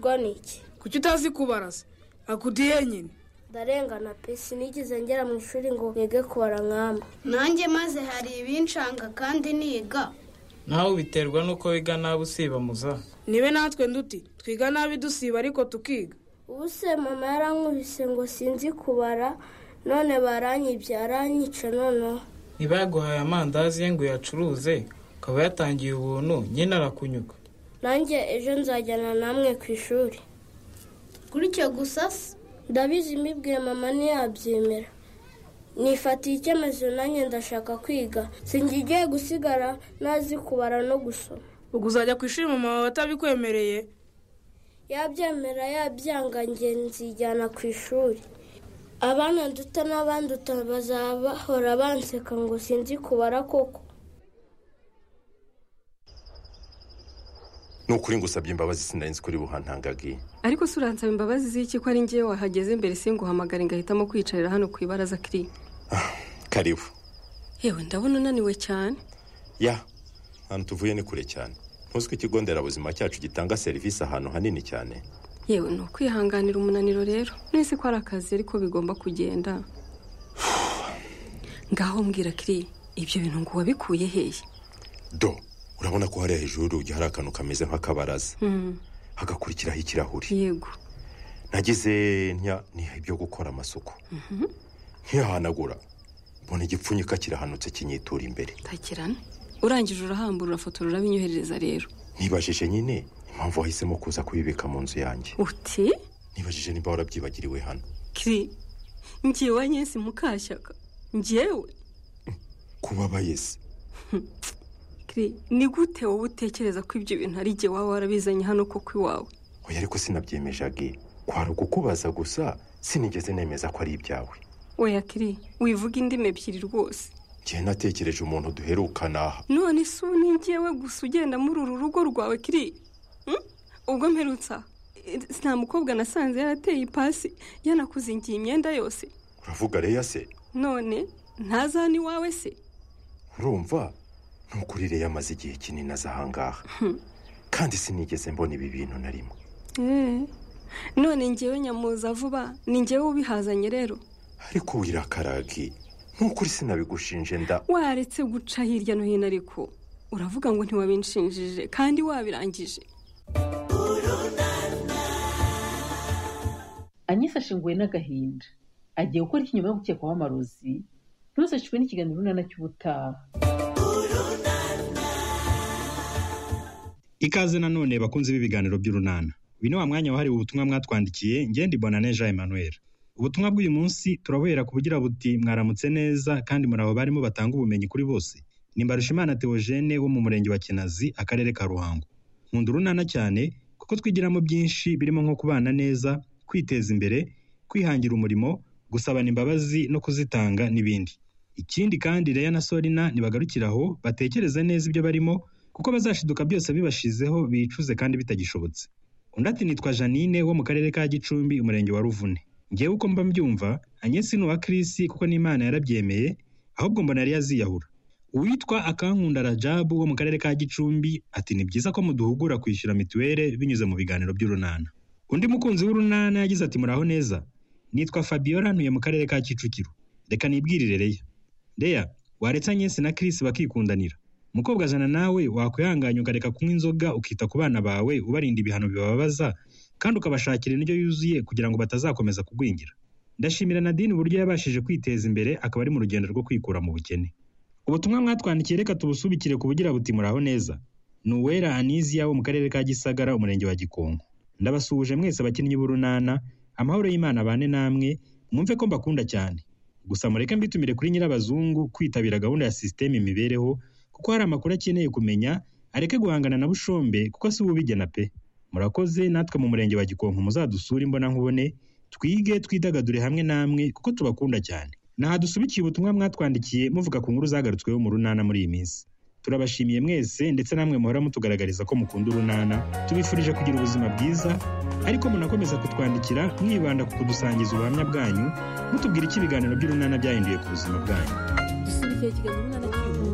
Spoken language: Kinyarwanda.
gukiranukirwa ni iki kuki utazi kubaraza akudiye nyine ndarengana pesi nigeze ngera mu ishuri ngo yige kubara nkamba nanjye maze hari ibincanga kandi niga nawe ubiterwa n'uko wiga nabi usiba muza nibe natwe nduti twiga nabi dusiba ariko tukiga ubu se mama yarankubise ngo sinzi kubara none baranyibye aranyica noneho niba yaguhaye amandazi ye ngo uyacuruze ukaba yatangiye ubuntu nyine arakunyuka nanjye ejo nzajyana namwe ku ishuri gutyo gusa se ndabizi mbibwiye mama ntiyabyemera nifatiye icyemezo nanjye ndashaka kwiga singigiye gusigara ntazi kubara no gusoma ubwo uzajya ku ishuri mama wawe atabikwemereye yabyemera yabyanga njye nzijyana ku ishuri abana duta n'abandi bazaba bahora banseka ngo sinzi kubara koko ni ukuri ngo usabye imbabazi sinarinzi kuri buhantangagiye ariko se uransaba imbabazi z'iki ko ari ngewe wahageze mbere singuhamagare ngahitamo kwicarira hano ku ibaraza kiriya karibu yewe ndabona unaniwe cyane ya ahantu tuvuye ni kure cyane ntuzwi ikigo nderabuzima cyacu gitanga serivisi ahantu hanini cyane yewe ni ukwihanganira umunaniro rero nese ko ari akazi ariko bigomba kugenda ngaho mbwira kiriya ibyo bintu ngo wabikuye hehe do urabona ko hariya hejuru y'urugi hari akantu kameze nk'akabaraza hagakurikiraho ikirahuri yego nagize ntiha ibyo gukora amasuku ntiyahanagura mbona igipfunyika kirahanutse kinyitura imbere takirane urangije urahambura urafotora urabinyoherereza rero nibajije nyine impamvu wahisemo kuza kubibika mu nzu yanjye uti nibajije niba warabyibagiriwe hano kiri ngewe nyesi mukashyaka ngewe kubabaye se kiri ni gute wowe utekereza ko ibyo bintu ari igihe waba warabizanye hano koko iwawe oya ariko sinabyemeje age kwari ukukubaza gusa sinigeze nemeza ko ari ibyawe oya kiri wivuga indimi ebyiri rwose ngewe natekereje umuntu duherukana aha none se ubu ni ngewe gusa ugenda muri uru rugo rwawe kiri Hmm? ubwo mperutse aha Eh, nta mukobwa nasanze yarateye ipasi yanakuzingiye imyenda yose uravuga reya se none ntazana iwawe se urumva ni ukuri reya amaze igihe kinini aza ahangaha kandi sinigeze mbona ibi bintu na rimwe Eh, none ngewe nyamuza vuba ni ngewe ubihazanye rero ariko wirakaragi ni ukuri sinabigushinje nda waretse guca hirya no hino ariko uravuga ngo ntiwabinshinjije kandi wabirangije anyisa ashinguwe n'agahinda agiye gukora iki nyuma yo gukekwaho amarozi ntuzashwe n'ikiganiro runana cy'ubutaha ikaze nanone bakunze b'ibiganiro by'urunana uyu ni wa mwanya wahariwe ubutumwa mwatwandikiye ngende bonane jean emmanuel ubutumwa bw'uyu munsi turabuhera ku bugira buti mwaramutse neza kandi muri abo barimo batanga ubumenyi kuri bose ni mbarushimana theogene wo mu murenge wa kinazi akarere ka ruhango nkunda urunana cyane kuko twigiramo byinshi birimo nko kubana neza kwiteza imbere kwihangira umurimo gusabana imbabazi no kuzitanga n'ibindi ikindi kandi reya na sorina nibagarukire aho batekereze neza ibyo barimo kuko bazashiduka byose bibashizeho bicuze kandi bitagishobotse undi ati nitwa janine wo mu karere ka gicumbi umurenge wa ruvune ngewe uko mba mbyumva anyesi ni uwa kirisi kuko n'imana yarabyemeye ahubwo mbona yari yaziyahura uwitwa akankunda rajabu wo mu karere ka gicumbi ati ni byiza ko muduhugura kwishyura mituweli binyuze mu biganiro by'urunana undi mukunzi w'urunana yagize ati muraho neza nitwa fabiola ntuye mu karere ka kicukiro reka nibwirire reya reya waretse anyesi na kirisi bakikundanira mukobwa jana nawe wakwihanganya ukareka kunywa inzoga ukita ku bana bawe ubarinda ibihano bibabaza kandi ukabashakira indyo yuzuye kugira ngo batazakomeza kugwingira ndashimira nadine uburyo yabashije kwiteza imbere akaba ari mu rugendo rwo kwikura mu bukene ubutumwa mwatwandikiye reka tubusubikire ku bugira buti muraho neza ni uwera anizia wo mu karere ka gisagara umurenge wa gikonko ndabasuhuje mwese abakinnyi b'urunana amahoro y'imana abane namwe mwumve ko mbakunda cyane gusa mureke mbitumire kuri nyirabazungu kwitabira gahunda ya sisiteme imibereho kuko hari amakuru akeneye kumenya areke guhangana na bushombe kuko si we ubigena pe murakoze natwe mu murenge wa gikonko muzadusure imbonankubone twige twidagadure hamwe namwe kuko tubakunda cyane naha dusubikiye ubutumwa mwatwandikiye muvuga ku nkuru zagarutsweho mu runana muri iyi minsi turabashimiye mwese ndetse namwe muhora mutugaragariza ko mukunda urunana tubifurije kugira ubuzima bwiza ariko munakomeza kutwandikira mwibanda ku kudusangiza ubuhamya bwanyu mutubwira icyo ibiganiro by'urunana byahinduye ku buzima bwanyu dusubikiye ikiganiro runana cy'uyu munsi